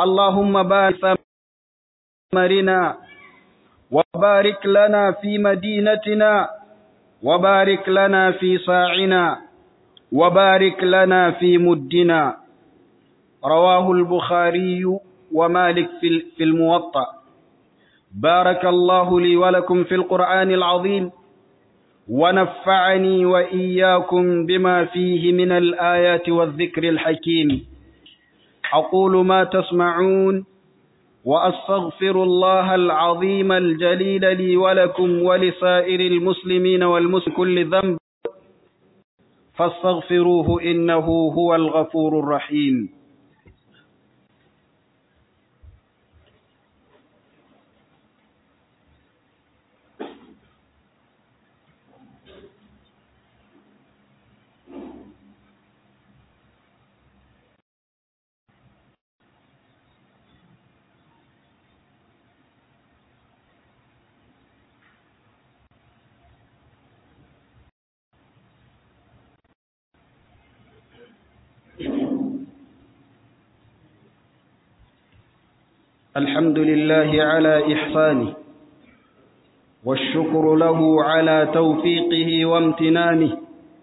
اللهم بارك ثمرنا وبارك لنا في مدينتنا وبارك لنا في صاعنا وبارك لنا في مدنا رواه البخاري ومالك في الموطأ بارك الله لي ولكم في القرآن العظيم ونفعني وإياكم بما فيه من الآيات والذكر الحكيم أقول ما تسمعون وأستغفر الله العظيم الجليل لي ولكم ولسائر المسلمين والمسلم كل ذنب فاستغفروه إنه هو الغفور الرحيم الحمد لله على إحسانه والشكر له على توفيقه وامتنانه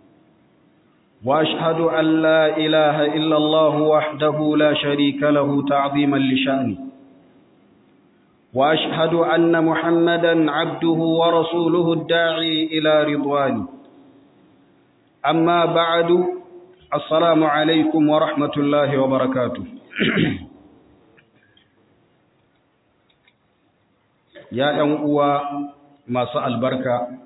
وأشهد أن لا إله إلا الله وحده لا شريك له تعظيما لشأنه وأشهد أن محمدا عبده ورسوله الداعي إلى رضوانه أما بعد السلام عليكم ورحمة الله وبركاته ya ‘yan uwa masu albarka,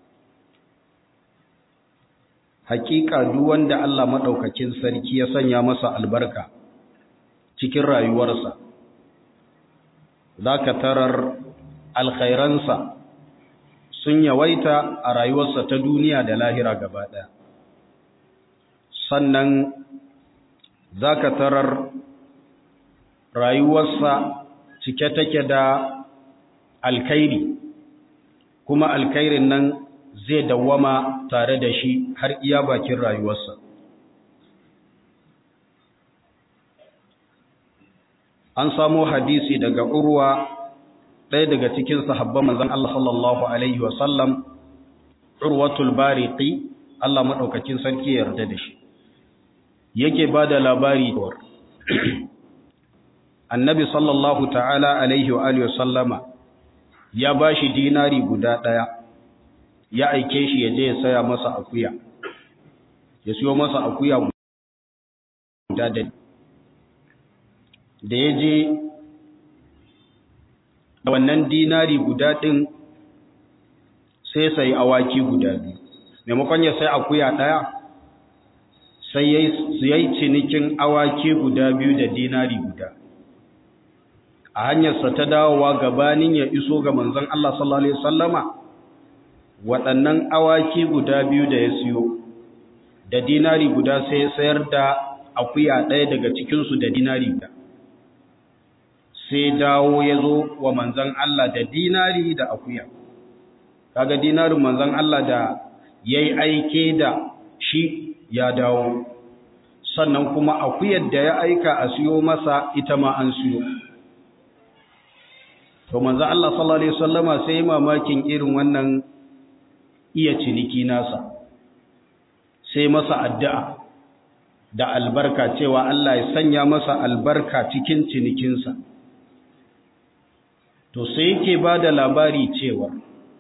hakika duk wanda Allah maɗaukakin sarki ya sanya masa albarka cikin rayuwarsa, za ka tarar alkhairansa sun yawaita a rayuwarsa ta duniya da lahira gaba ɗaya. Sannan za ka tarar rayuwarsa cike take da alkhairi kuma alkhairin nan zai dawwama tare da shi har iya bakin rayuwarsa an samo hadisi daga urwa ɗaya daga cikin sahabban manzon Allah sallallahu alaihi wasallam urwatul bariqi Allah madaukakin sarki ya yarda da shi yake bada labari annabi sallallahu ta'ala alaihi wa alihi wasallama ya ba shi dinari guda ɗaya ya aike shi ya je ya saya masa akuya ya siyo masa akuya guda da da ya je da wannan dinari guda ɗin sai sai awaki guda biyu maimakon ya sai akuya ɗaya sai ya yi cinikin awaki guda biyu da dinari guda a hanyarsa ta dawowa gabanin ya iso ga manzon Allah sallallahu alaihi wasallama waɗannan awaki guda biyu da ya siyo da dinari guda sai sayar da akuya ɗaya daga cikinsu da dinari guda sai dawo ya zo wa manzon Allah da dinari da akuya kaga dinarin manzon Allah da yayi aike da shi ya dawo sannan kuma akuyar da ya aika a siyo masa ita ma an siyo to manzo Allah sallallahu alaihi wasallama sai mamakin irin wannan iya ciniki nasa sai masa addu'a da albarka cewa Allah ya sanya masa albarka cikin cinikinsa to sai yake bada labari cewa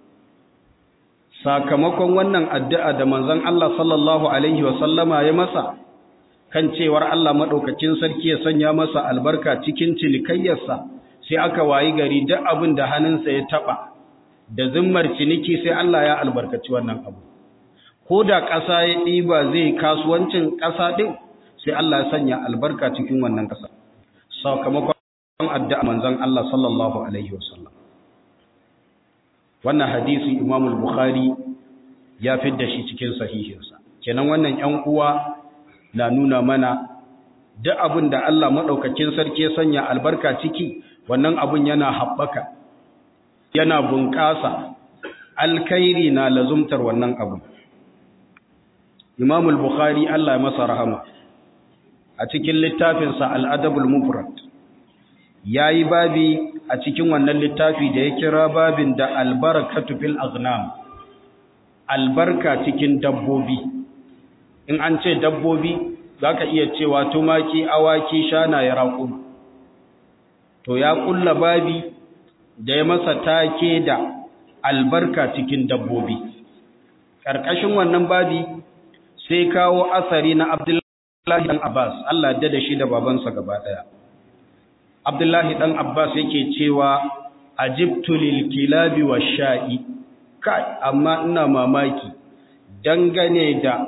sakamakon wannan addu'a da manzon Allah sallallahu alaihi wasallama ya masa kan cewar Allah madaukakin sarki ya sanya masa albarka cikin cinikayyarsa sai aka wayi gari duk abin da hannunsa ya taba da zimmar ciniki sai Allah ya albarkaci wannan abu ko da ƙasa ya ɗiba zai kasuwancin ƙasa ɗin sai Allah ya sanya albarka cikin wannan ƙasa sakamakon addu'a manzon Allah sallallahu alaihi wasallam wannan hadisi Imam al-Bukhari ya fidda shi cikin sahihinsa kenan wannan ƴan uwa na nuna mana duk abin da Allah madaukakin sarki ya sanya albarka ciki wannan abun yana haɓaka yana bunƙasa alkhairi na lazumtar wannan abu Imam al-Bukhari Allah ya masa rahama a cikin littafinsa Al-Adabul Mufrad ya yi babi a cikin wannan littafi da ya kira babin da albarakatu fil aznam albarka cikin dabbobi in an ce dabbobi za ka iya cewa tumaki awaki shanaye raƙuma to ya kulla babi da ya masa take da albarka cikin dabbobi ƙarƙashin wannan babi sai kawo asari na abdullahi ɗan abbas allah da da shi da babansa gaba ɗaya abdullahi ɗan abbas yake cewa ajibtu lil kilabi wa sha'i kai amma ina mamaki dangane da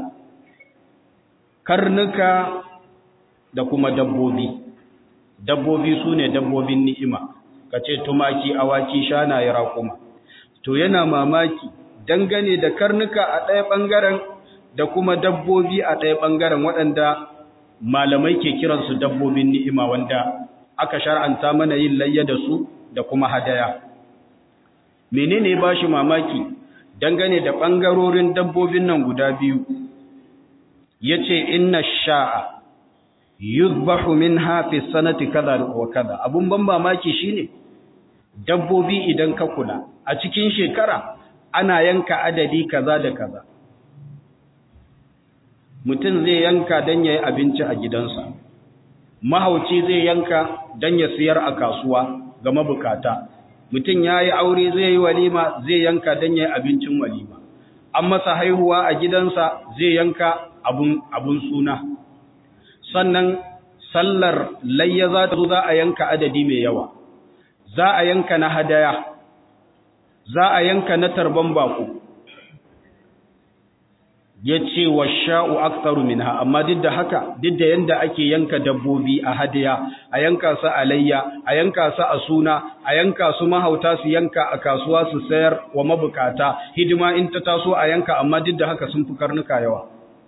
karnuka da kuma dabbobi dabbobi su ne dabbobin ni'ima ka ce tumaki awaki shanaye raƙuma to yana mamaki dangane da karnuka a ɗaya ɓangaren da kuma dabbobi a ɗaya ɓangaren waɗanda malamai ke kiransu dabbobin ni'ima wanda aka shar'anta mana yin layya da su da kuma hadaya menene ba shi mamaki dangane da ɓangarorin dabbobin nan guda biyu ya ce inna sha'a yuzbahu min hafi sanati kaza wa kaza abun ban mamaki shine dabbobi idan ka kula a cikin shekara ana yanka adadi kaza da kaza mutum zai yanka don ya yi abinci a gidansa mahauci zai yanka don ya siyar a kasuwa ga mabukata mutum ya yi aure zai yi walima zai yanka don ya yi abincin walima an masa haihuwa a gidansa zai yanka abun suna sannan sallar layya za ta zo za a yanka adadi mai yawa za a yanka na hadaya za a yanka na tarban bako ya ce wa sha'u aktaru minha amma duk da haka duk da yanda ake yanka dabbobi a hadaya a yanka su a layya a yanka su a suna a yanka su mahauta su yanka a kasuwa su sayar wa mabukata hidima in ta taso a yanka amma duk da haka sun fi karnuka yawa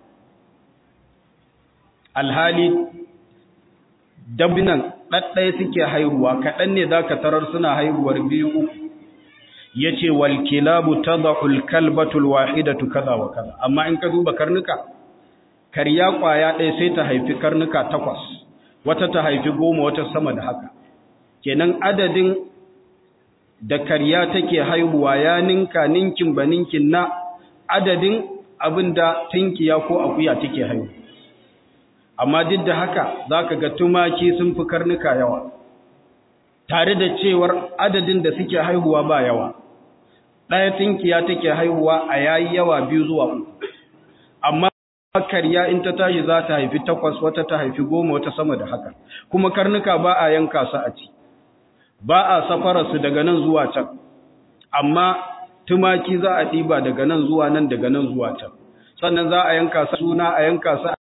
alhali dabbinan ɗaɗɗaya suke haihuwa kaɗan ne za ka tarar suna haihuwar biyu uku ya ce walkilabu ta za'ul kalbatul wahidatu kaza wa kaza amma in ka duba karnuka karya ƙwaya ɗaya sai ta haifi karnuka takwas wata ta haifi goma wata sama da haka kenan adadin da karya take haihuwa ya ninka ninkin ba ninkin na adadin abin da tinkiya ko akuya take haihuwa amma duk da haka za ka ga tumaki sun fi karnuka yawa tare da cewar adadin da suke haihuwa ba yawa ɗaya tinkiya take haihuwa a yayi yawa biyu zuwa uku amma karya in ta tashi za ta haifi takwas wata ta haifi goma wata sama da haka kuma karnuka ba a yanka su a ci ba a safararsu daga nan zuwa can amma tumaki za a ɗiba daga nan zuwa nan daga nan zuwa can sannan za a yanka su suna a yanka su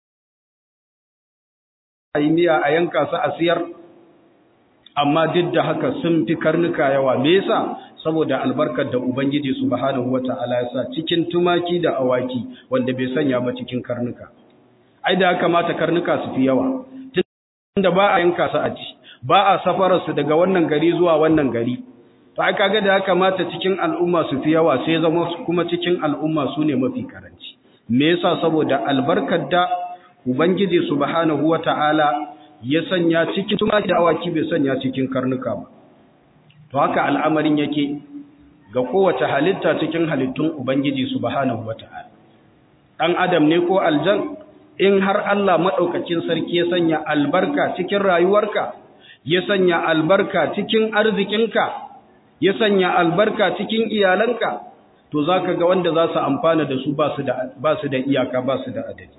a yi miya a yanka su a siyar amma duk da haka sun fi karnuka yawa me yasa saboda albarkar da ubangiji subhanahu wata'ala ya sa cikin tumaki da awaki wanda bai sanya ba cikin karnuka ai da kamata karnuka su fi yawa tunda ba a yanka su a ci ba a safarar su daga wannan gari zuwa wannan gari to ai kaga da kamata cikin al'umma su fi yawa sai zama kuma cikin al'umma su ne mafi karanci me yasa saboda albarkar da ubangiji subhanahu wata'ala ya sanya cikin tumaki da awaki bai sanya cikin karnuka ba to haka al'amarin yake ga kowace halitta cikin halittun ubangiji subhanahu wata'ala dan adam ne ko aljan in har Allah madaukakin sarki ya sanya albarka cikin rayuwarka ya sanya albarka cikin arzikinka ya sanya albarka cikin iyalanka to zaka ga wanda za su amfana da su ba su da ba su da iyaka ba su da adadi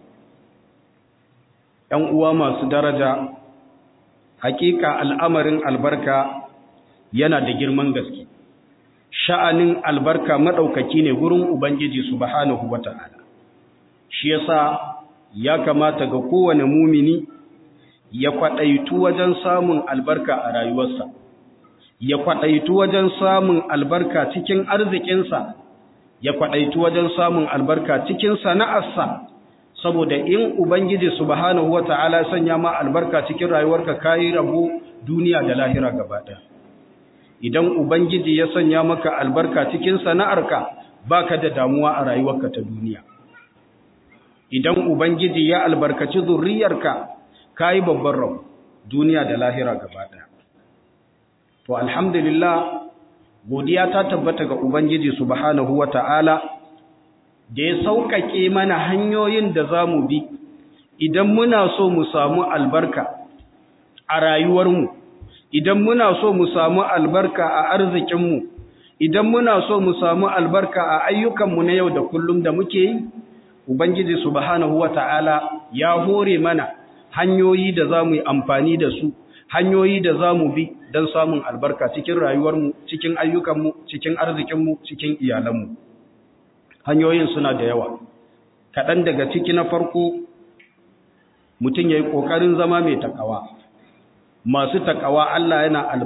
‘yan uwa masu daraja, hakika al'amarin albarka yana da girman gaske. Sha'anin albarka maɗaukaki ne gurin Ubangiji subhanahu wa ta'ala. Shi yasa ya kamata ga kowane mumini ya kwaɗaitu wajen samun albarka a rayuwarsa, ya kwaɗaitu wajen samun albarka cikin arzikinsa, ya kwaɗaitu wajen samun albarka cikin sana'arsa. saboda in ubangiji subhanahu wata'ala sanya ma albarka cikin rayuwarka kai rabo duniya da lahira gaba idan ubangiji ya sanya maka albarka cikin sana'arka baka da damuwa a rayuwarka ta duniya idan ubangiji ya albarkaci zurriyarka kai babban rabo duniya da lahira gaba to alhamdulillah godiya ta tabbata ga ubangiji subhanahu wata'ala da ya sauƙaƙe mana hanyoyin da za mu bi idan muna so mu samu albarka a rayuwarmu idan muna so mu samu albarka a arzikinmu idan muna so mu samu albarka a ayyukanmu na yau da kullum da muke yi ubangiji subhanahu wata'ala ya hore mana hanyoyi da za mu yi amfani da su hanyoyi da za mu bi don samun albarka cikin rayuwarmu cikin ayyukanmu cikin arzikinmu cikin iyalanmu hanyoyin suna da yawa kaɗan daga ciki na farko mutum ya yi ƙoƙarin zama mai takawa masu takawa Allah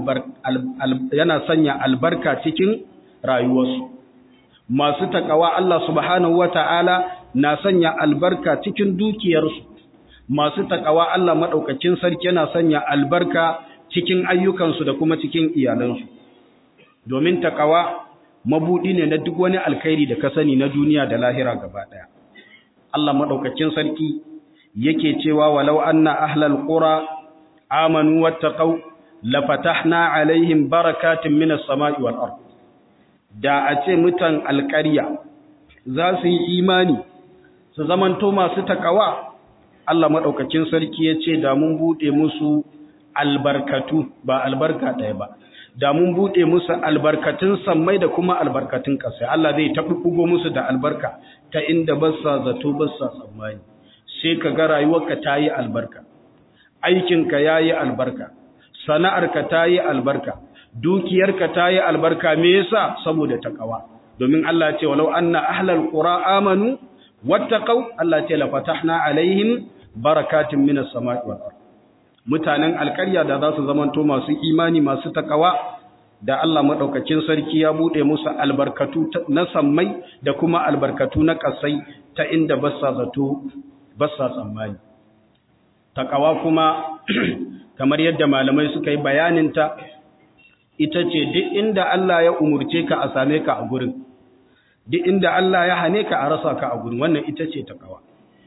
yana sanya albarka cikin rayuwarsu masu takawa Allah subhanahu wata'ala na sanya albarka cikin dukiyarsu masu takawa Allah maɗaukacin sarki yana sanya albarka cikin ayyukansu da kuma cikin iyalansu domin takawa mabuɗi ne na duk wani alkhairi da ka sani na duniya da lahira gaba ɗaya Allah maɗaukacin sarki yake cewa walau anna ahlal qura amanu wattaqau lafatahna alaihim barakatin minas sama'i wal ard da a ce mutan alƙarya za su yi imani su zamanto masu takawa Allah maɗaukacin sarki ya ce da mun buɗe musu albarkatu ba albarka ɗaya ba da mun buɗe musu albarkatun sammai da kuma albarkatun ƙasa Allah zai taɓuɓɓugo musu da albarka ta inda ba sa zato ba sa tsammani sai ka ga rayuwarka ta yi albarka aikinka ya yi albarka sana'arka ta yi albarka dukiyarka ta yi albarka me yasa saboda takawa domin Allah ce walau anna ahlal qura amanu wattaqau Allah ce la fatahna alaihim barakatin minas sama'i wal ard mutanen alƙarya da za su zamanto masu imani masu takawa da Allah madaukakin sarki ya bude musu albarkatu na sammai da kuma albarkatu na kasai ta inda bassa zato bassa tsammani takawa kuma kamar yadda malamai suka yi bayaninta ita ce duk inda Allah ya umurce ka a same ka a gurin duk inda Allah ya hane ka a rasa ka a gurin wannan ita ce takawa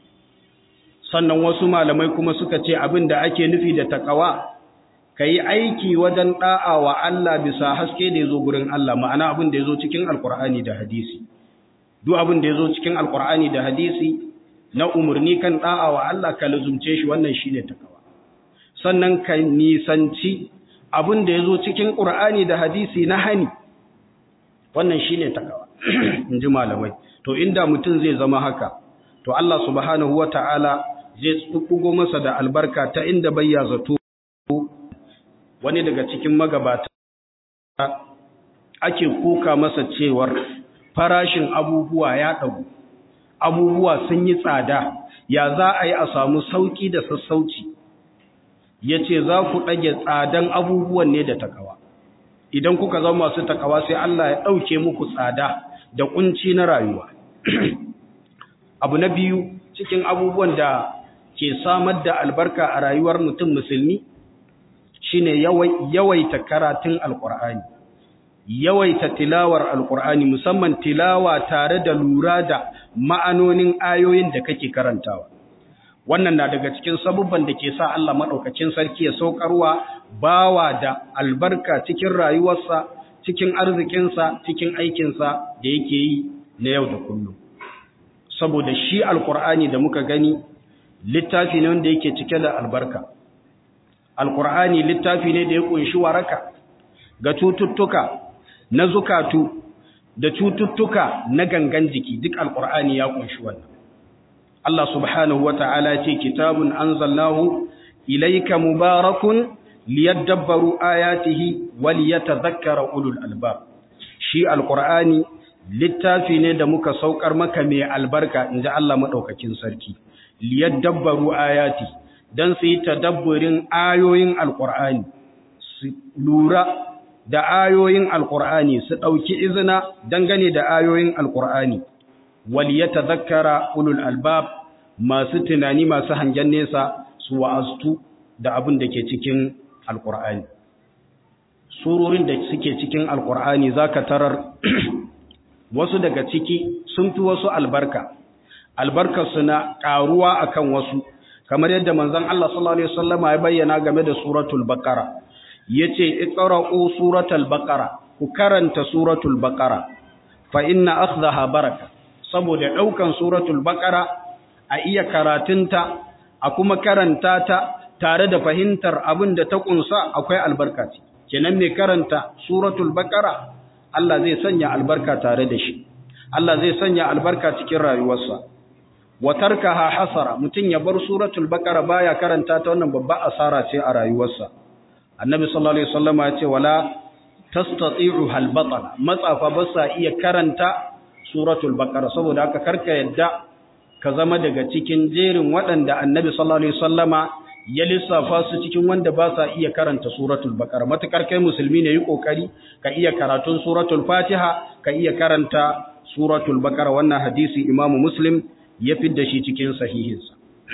sannan wasu malamai kuma suka ce abin da ake nufi da takawa ka yi aiki wajen ɗa'a wa Allah bisa haske da ya zo gurin Allah ma'ana abin da ya zo cikin alkur'ani da hadisi duk abin da ya zo cikin alkur'ani da hadisi na umarni kan ɗa'a wa Allah ka luzumce shi wannan shi ne takawa sannan ka nisanci abin da ya zo cikin ƙur'ani da hadisi na hani wannan shi ne takawa in ji malamai to inda mutum zai zama haka to Allah subhanahu wa ta'ala zai tsukkugo masa da albarka ta inda bayya zato wani daga cikin magabata ake kuka masa cewar farashin abubuwa ya ɗagu abubuwa sun yi tsada ya za a yi a samu sauƙi da sassauci ya ce za ku ɗage tsadan abubuwan ne da takawa idan kuka zama masu takawa sai Allah ya ɗauke muku tsada da ƙunci na rayuwa abu na biyu cikin abubuwan da ke samar da albarka a rayuwar mutum musulmi shine yawaita karatun alkur'ani yawaita tilawar alkur'ani musamman tilawa tare da lura da ma'anonin ayoyin da kake karantawa wannan na daga cikin sabubban da ke sa Allah maɗaukacin sarki ya saukarwa bawa da albarka cikin rayuwarsa cikin arzikinsa cikin aikinsa da yake yi na yau da kullum saboda shi alkur'ani da muka gani littafi ne wanda yake cike da albarka alkur'ani littafi ne da ya kunshi waraka ga cututtuka na zukatu da cututtuka na gangan jiki duk alkur'ani ya kunshi wannan Allah subhanahu wata'ala ce kitabun anzalnahu ilayka mubarakun liyadabbaru ayatihi waliyatadhakkara ulul albab shi alkur'ani littafi ne da muka saukar maka mai albarka inji Allah madaukakin sarki liyadabbaru ayati dan su yi tadabburin ayoyin alqur'ani su lura da ayoyin alqur'ani su dauki izina dangane da ayoyin alqur'ani waliyatadhakkara ulul albab masu tunani masu hangen nesa su wa'astu da abin da ke cikin alqur'ani surorin da suke cikin alqur'ani zaka tarar wasu daga ciki sun fi wasu albarka albarkarsu na ƙaruwa akan wasu kamar yadda manzon Allah sallallahu alaihi wasallama ya bayyana game da suratul baqara yace iqra'u suratul baqara ku karanta suratul baqara fa inna akhdaha baraka saboda daukan suratul baqara a iya karatunta a kuma karanta ta tare da fahimtar abin da ta kunsa akwai albarka ce kenan mai karanta suratul baqara Allah zai sanya albarka tare da shi Allah zai sanya albarka cikin rayuwarsa wa tarkaha hasara mutun ya bar suratul baqara baya karanta ta wannan babba asara ce a rayuwarsa annabi sallallahu alaihi wasallama ya ce wala tastati'u hal batala matsafa ba sa iya karanta suratul baqara saboda haka karka yadda ka zama daga cikin jerin waɗanda annabi sallallahu alaihi wasallama ya lissafa su cikin wanda ba sa iya karanta suratul baqara matukar kai musulmi ne yi kokari ka iya karatun suratul fatiha ka iya karanta suratul baqara wannan hadisi imamu muslim ya fidda shi cikin sahihinsa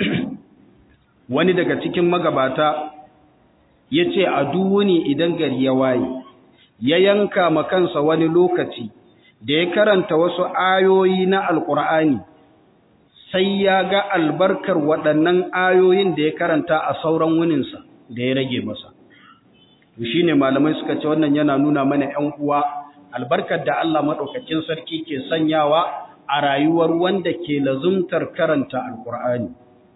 wani daga cikin magabata ya ce a duwuni idan gari ya waye ya yanka ma kansa wani lokaci da ya karanta wasu ayoyi na alkur'ani sai ya ga albarkar waɗannan ayoyin da ya karanta a sauran wuninsa da ya rage masa shi ne malamai suka ce wannan yana nuna mana ‘yan uwa albarkar da Allah maɗaukakin sarki ke sanyawa a rayuwar wanda ke lazumtar karanta alkur'ani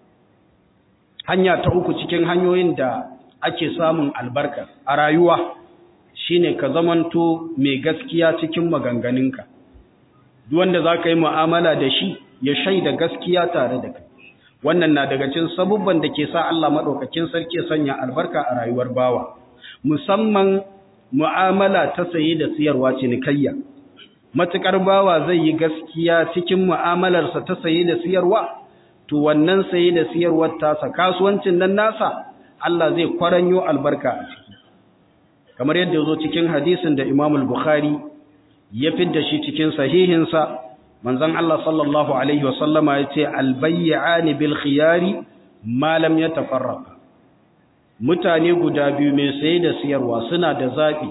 hanya ta uku cikin hanyoyin da ake samun albarka a rayuwa shine ka zamanto mai gaskiya cikin maganganunka duk wanda za ka yi mu'amala da shi ya shaida gaskiya tare da kai wannan na daga cikin sabubban da ke sa Allah madaukakin sarki ya sanya albarka a rayuwar bawa musamman mu'amala ta saye da siyarwa cinikayya matukar bawa zai yi gaskiya cikin mu'amalarsa ta saye da siyarwa to wannan saye da siyarwar tasa kasuwancin nan nasa Allah zai kwaranyo albarka a ciki kamar yadda ya zo cikin hadisin da Imam al-Bukhari ya fidda shi cikin sahihinsa manzon Allah sallallahu alaihi wa sallama yace al-bay'ani bil khiyari ma lam yatafarraqa mutane guda biyu mai saye da siyarwa suna da zabi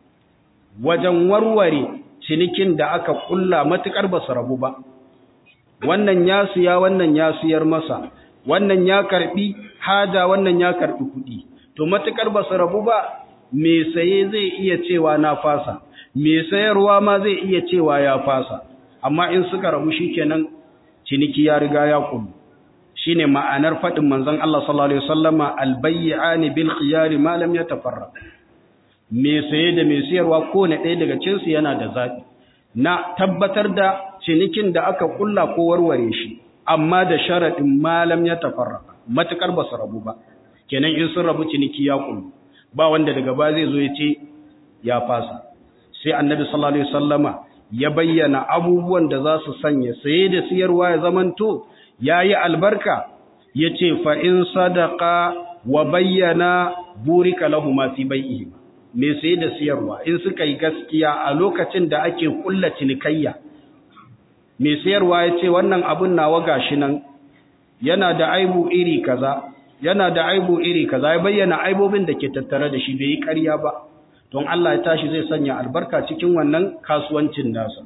wajen warware cinikin da aka kulla matukar ba su rabu ba wannan ya siya wannan ya siyar masa wannan ya karbi haja wannan ya karbi kudi to matukar ba su rabu ba me saye zai iya cewa na fasa me sayarwa ma zai iya cewa ya fasa amma in suka rabu shikenan ciniki ya riga ya kullu shine ma'anar fadin manzon Allah sallallahu alaihi wasallama albay'ani bil khiyari ma lam yatafarraq me saye da me sayarwa ko ne ɗaya daga cikin su yana da zabi na tabbatar da cinikin da aka kulla ko warware shi amma da sharadin ma lam yatafarraq matukar ba su rabu ba kenan in sun rabu ciniki ya kullu ba wanda daga ba zai zo ya ce ya fasa sai annabi sallallahu alaihi wasallama ya bayyana abubuwan da za su sanya saye da siyarwa ya zamanto yayi albarka yace fa in sadaqa wa bayyana burika lahu ma fi bai'ihi me saye da siyarwa in suka yi gaskiya a lokacin da ake kulla cinikayya me siyarwa yace wannan abun nawa gashi nan yana da aibu iri kaza yana da aibu iri kaza ya bayyana aibobin da ke tattare da shi bai yi ƙarya ba don Allah ya tashi zai sanya albarka cikin wannan kasuwancin nasa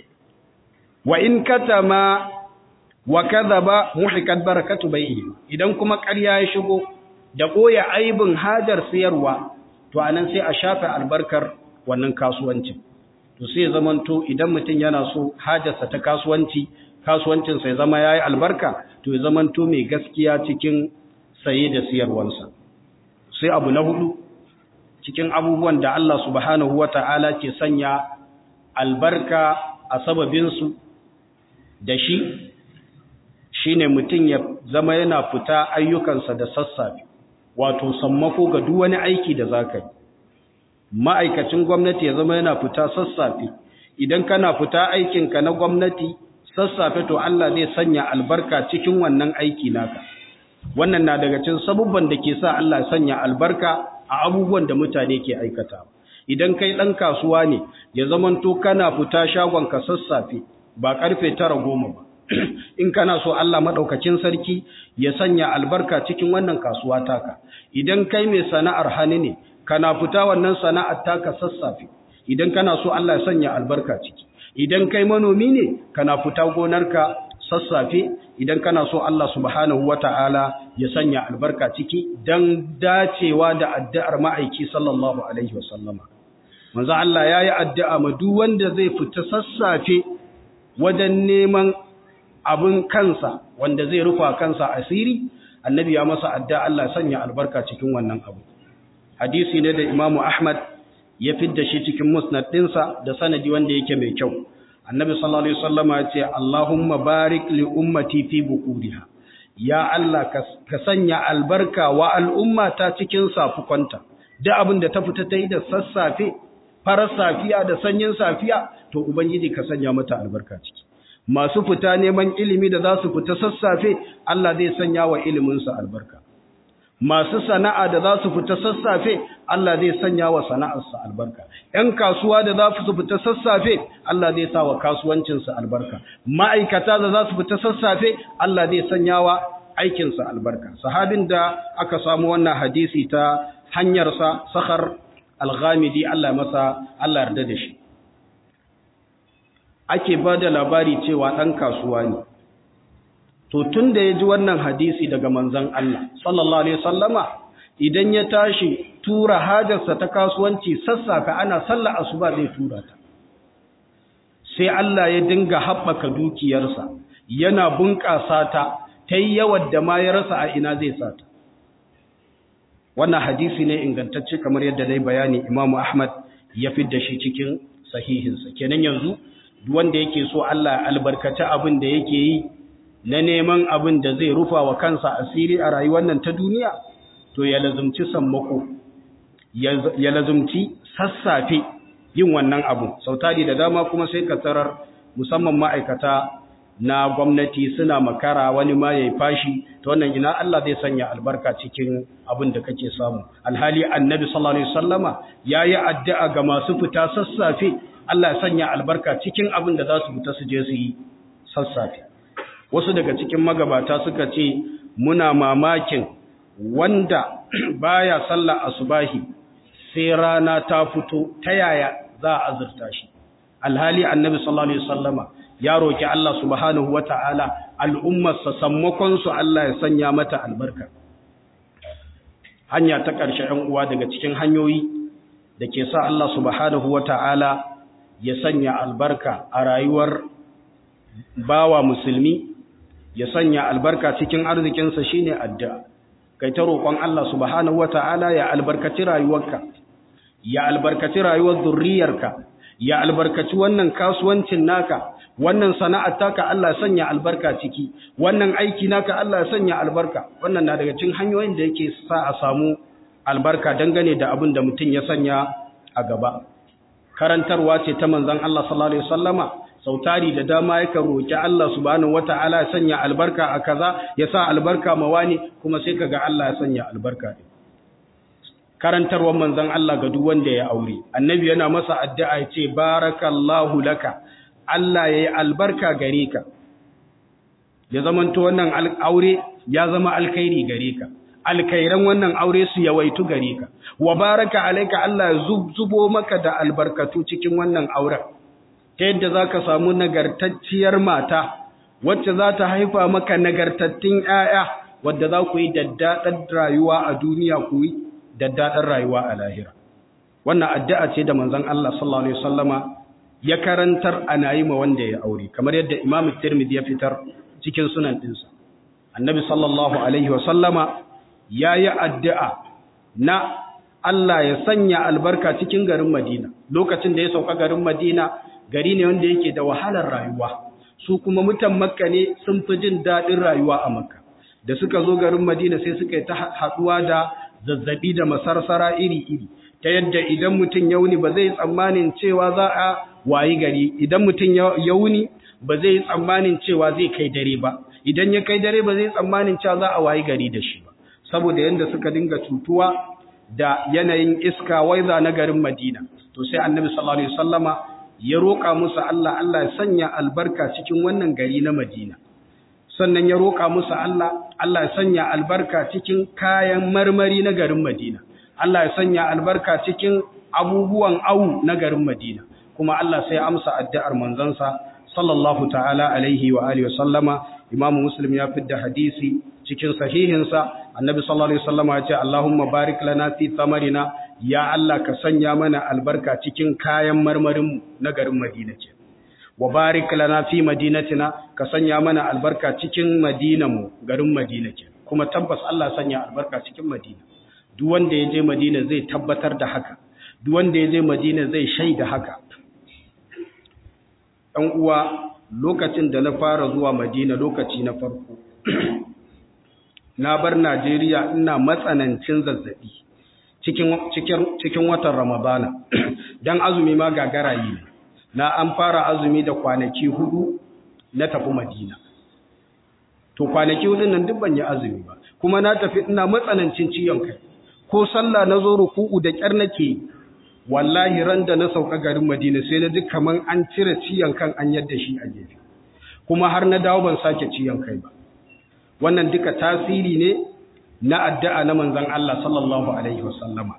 wa in katama wa kadhaba muhikat barakatu bai'i idan kuma ƙarya ya shigo da koya aibin hajar siyarwa to anan sai a shafe albarkar wannan kasuwancin to sai zamanto idan mutum yana so hajarsa ta kasuwanci kasuwancin sai zama yayi albarka to ya zamanto mai gaskiya cikin saye da siyarwansa sai abu na hudu cikin abubuwan da Allah subhanahu wata'ala ke sanya albarka a sababinsu da shi shine mutum ya zama yana fita ayyukansa da sassafe wato sammako ga duk wani aiki da zaka yi ma'aikacin gwamnati ya zama yana fita sassafe idan kana fita aikinka na gwamnati sassafe to Allah zai sanya albarka cikin wannan aiki naka wannan na daga cikin sabubban da ke sa Allah ya sanya albarka a abubuwan da mutane ke aikata idan kai dan kasuwa ne ya zamanto kana fita shagon ka sassafe ba karfe 9 ba in kana so Allah madaukakin sarki ya sanya albarka cikin wannan kasuwa taka idan kai mai sana'ar hannu ne kana fita wannan sana'ar taka sassafe idan kana so Allah ya sanya albarka ciki idan kai manomi ne kana fita gonarka sassafe idan kana so Allah subhanahu wata'ala ya sanya albarka ciki dan dacewa da addu'ar ma'aiki sallallahu alaihi wasallama manzo Allah yayi addu'a ma duk wanda zai fita sassafe wajen neman abin kansa wanda zai rufa kansa asiri annabi ya masa addu'a Allah sanya albarka cikin wannan abu hadisi ne da Imam Ahmad ya fidda shi cikin musnad ɗinsa da sanadi wanda yake mai kyau annabi sallallahu alaihi wasallama ya ce Allahumma barik li ummati fi bukuriha ya Allah ka sanya albarka wa al'umma ta cikin safukwanta da abin da ta fita ta yi da sassafe farar safiya da sanyin safiya to ubangiji ka sanya mata albarka ciki masu fita neman ilimi da za su fita sassafe Allah zai sanya wa iliminsa albarka masu sana'a da za su fita sassafe Allah zai sanya wa sana'arsa albarka ‘yan kasuwa da za su fita sassafe Allah zai sa wa kasuwancinsa albarka ma'aikata da za su fita sassafe Allah zai sanya wa aikinsa albarka sahabin da aka samu wannan hadisi ta hanyarsa sakhar al-ghamidi Allah masa Allah yarda da shi ake ba da labari cewa ɗan kasuwa ne to tun da ya ji wannan hadisi daga manzan Allah sallallahu alaihi sallama idan ya tashi tura hajarsa ta kasuwanci sassafe ana sallah asuba zai tura ta sai Allah ya dinga haɓaka dukiyarsa yana bunƙasa ta ta yi yawan da ma ya rasa a ina zai sa ta wannan hadisi ne ingantacce kamar yadda dai bayani imamu ahmad ya fidda shi cikin sahihinsa kenan yanzu duk wanda yake so Allah albarkaci abin da yake yi na neman abin da zai rufa wa kansa asiri a rayuwar nan ta duniya to ya lazumci sammako ya lazumci sassafe yin wannan abu sautari da dama kuma sai ka tarar musamman ma'aikata na gwamnati suna makara wani ma yayi fashi to wannan ina Allah zai sanya albarka cikin abin da kake samu alhali annabi sallallahu alaihi wasallama yayi addu'a ga masu fita sassafe Allah ya sanya albarka cikin abin da za su fita su je su yi sassafe wasu daga cikin magabata suka ce muna mamakin wanda baya sallah asubahi sai rana ta fito ta yaya za a azurta shi alhali annabi sallallahu alaihi wasallama ya roki Allah subhanahu wataala al'ummar sa sammakon su Allah ya sanya mata albarka hanya ta ƙarshe ɗan uwa daga cikin hanyoyi da ke sa Allah subhanahu wataala ya sanya albarka a rayuwar bawa musulmi ya sanya albarka cikin arzikinsa shine addu'a kai ta roƙon Allah subhanahu wata'ala ya albarkaci rayuwarka ya albarkaci rayuwar zurriyarka ya albarkaci wannan kasuwancin naka wannan sana'ar taka Allah ya sanya albarka ciki wannan aiki naka Allah ya sanya albarka wannan na daga cikin hanyoyin da yake sa a samu albarka dangane da abin da mutum ya sanya a gaba karantarwa ce ta manzon Allah sallallahu alaihi wasallama sautari da dama yaka roki Allah subhanahu wataala ya sanya albarka a kaza ya sa albarka ma wani kuma sai kaga Allah ya sanya albarka din karantarwar manzon Allah ga duk wanda ya aure annabi yana masa addu'a ya ce barakallahu laka Allah yayi albarka gare ka ya zamanto wannan aure ya zama alkhairi gare ka alkairan wannan aure su yawaitu gare ka wa baraka alayka Allah ya zubo maka da albarkatu cikin wannan auren ta yadda za ka samu nagartacciyar mata wacce za ta haifa maka nagartattun ‘ya'ya wadda za ku yi daddaɗar rayuwa a duniya ku yi daddaɗar rayuwa a lahira. Wannan addu'a ce da manzan Allah sallallahu Alaihi Wasallama ya karantar ana yi ma wanda ya aure, kamar yadda Imam Tirmidhi ya fitar cikin sunan ɗinsa. Annabi sallallahu Alaihi Wasallama ya yi addu'a na Allah ya sanya albarka cikin garin Madina, lokacin da ya sauka garin Madina gari ne wanda yake da wahalar rayuwa su kuma mutan makka ne sun fi jin daɗin rayuwa a makka da suka zo garin madina sai suka yi ta haɗuwa da zazzabi da masarsara iri-iri ta yadda idan mutum ya wuni ba zai tsammanin cewa za a wayi gari idan mutum ya wuni ba zai tsammanin cewa zai kai dare ba idan ya kai dare ba zai tsammanin cewa za a wayi gari da shi ba saboda yadda suka dinga cutuwa da yanayin iska waiza na garin madina to sai annabi sallallahu alaihi wasallama ya roƙa musu Allah Allah ya sanya albarka cikin wannan gari na Madina sannan ya roƙa musu Allah Allah ya sanya albarka cikin kayan marmari na garin Madina Allah ya sanya albarka cikin abubuwan awu na garin Madina kuma Allah sai amsa addu'ar manzansa sallallahu ta'ala alaihi wa alihi wasallama imamu muslim ya fidda hadisi cikin sahihinsa annabi sallallahu alaihi wasallama ya ce allahumma barik lana fi thamarina ya Allah ka sanya mana albarka cikin kayan marmarin na garin madina ce wa barik lana fi madinatina ka sanya mana albarka cikin madinanmu garin madina ce kuma tabbas Allah sanya albarka cikin madina duk wanda ya je madina zai tabbatar da haka duk wanda ya je madina zai shaida haka ɗan uwa lokacin da na fara zuwa madina lokaci na farko na bar najeriya ina matsanancin zazzabi cikin, cikin, cikin watan ramadana don azumi ma gagara yi na an fara azumi da kwanaki hudu na tafi madina to kwanaki hudu nan duk ban yi azumi ba kuma na tafi ina matsanancin ciyon kai ko sallah na zo ruku'u da kyar nake wallahi ran da na sauka garin Madina sai na ji kaman an cire ciyan kan an yadda shi a gefe kuma har na dawo ban sake ciyan kai ba wannan duka tasiri ne na addu'a na manzon Allah sallallahu alaihi wasallama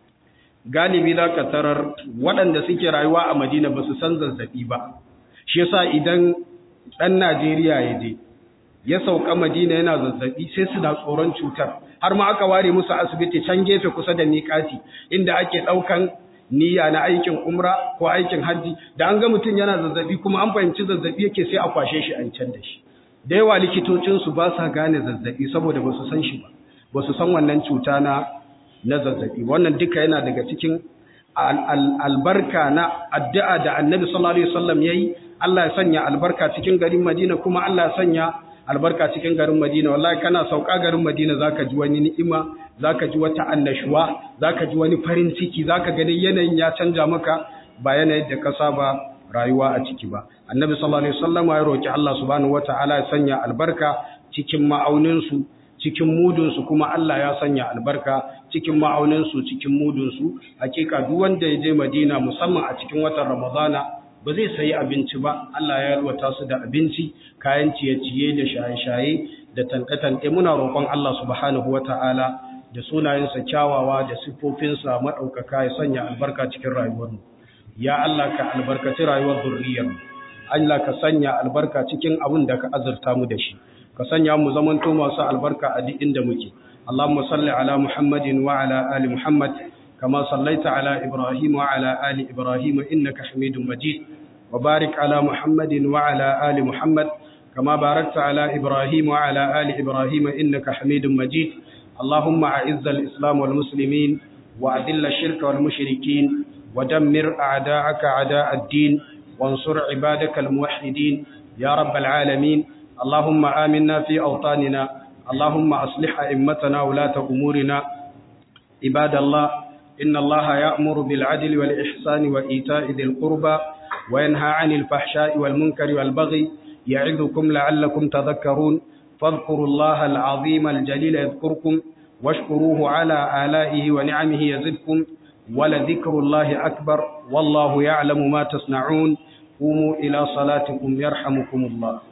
galibi zaka tarar waɗanda suke rayuwa a Madina ba su san zazzabi ba shi yasa idan dan Najeriya ya je ya sauka Madina yana zazzabi sai su da tsoron cutar har ma aka ware musu asibiti can gefe kusa da miƙati inda ake ɗaukan niyya na aikin umra ko aikin hajji da an ga mutum yana zazzabi kuma an fahimci zazzabi yake sai a kwashe shi a can da shi da yawa likitocinsu ba sa gane zazzabi saboda ba su san shi ba ba su san wannan cuta na na zazzabi wannan duka yana daga cikin albarka na addu'a da annabi sallallahu alaihi wasallam yayi Allah ya sanya albarka cikin garin Madina kuma Allah ya sanya albarka cikin garin Madina wallahi kana sauka garin Madina zaka ji wani ni'ima zaka ji wata annashuwa zaka ji wani farin ciki zaka ga yanayin ya canja maka ba yanayin da ka saba rayuwa a ciki ba annabi sallallahu alaihi wasallam ya roki Allah subhanahu wataala ya sanya albarka cikin ma'aunin su cikin mudun su kuma Allah ya sanya albarka cikin ma'aunin su cikin mudun su hakika duk wanda ya je Madina musamman a cikin watan Ramadana ba zai sayi abinci ba Allah ya yalwata su da abinci kayan ciye-ciye da shaye-shaye da tanke-tanke muna roƙon Allah subhanahu wata'ala da sunayensa kyawawa da siffofinsa maɗaukaka ya sanya albarka cikin rayuwarmu ya Allah ka albarkaci rayuwar zurriyarmu Allah ka sanya albarka cikin abin da ka azurta mu da shi ka sanya mu zamanto masu albarka a duk inda muke Allahumma salli ala Muhammadin wa ala ali Muhammad كما صليت على إبراهيم وعلى آل إبراهيم إنك حميد مجيد وبارك على محمد وعلى آل محمد كما باركت على إبراهيم وعلى آل إبراهيم إنك حميد مجيد اللهم أعز الإسلام والمسلمين وأذل الشرك والمشركين ودمر أعداءك أعداء الدين وانصر عبادك الموحدين يا رب العالمين اللهم آمنا في أوطاننا اللهم أصلح أئمتنا ولاة أمورنا عباد الله إن الله يأمر بالعدل والإحسان وإيتاء ذي القربى وينهى عن الفحشاء والمنكر والبغي يعظكم لعلكم تذكرون فاذكروا الله العظيم الجليل يذكركم واشكروه على آلائه ونعمه يزدكم ولذكر الله أكبر والله يعلم ما تصنعون قوموا إلى صلاتكم يرحمكم الله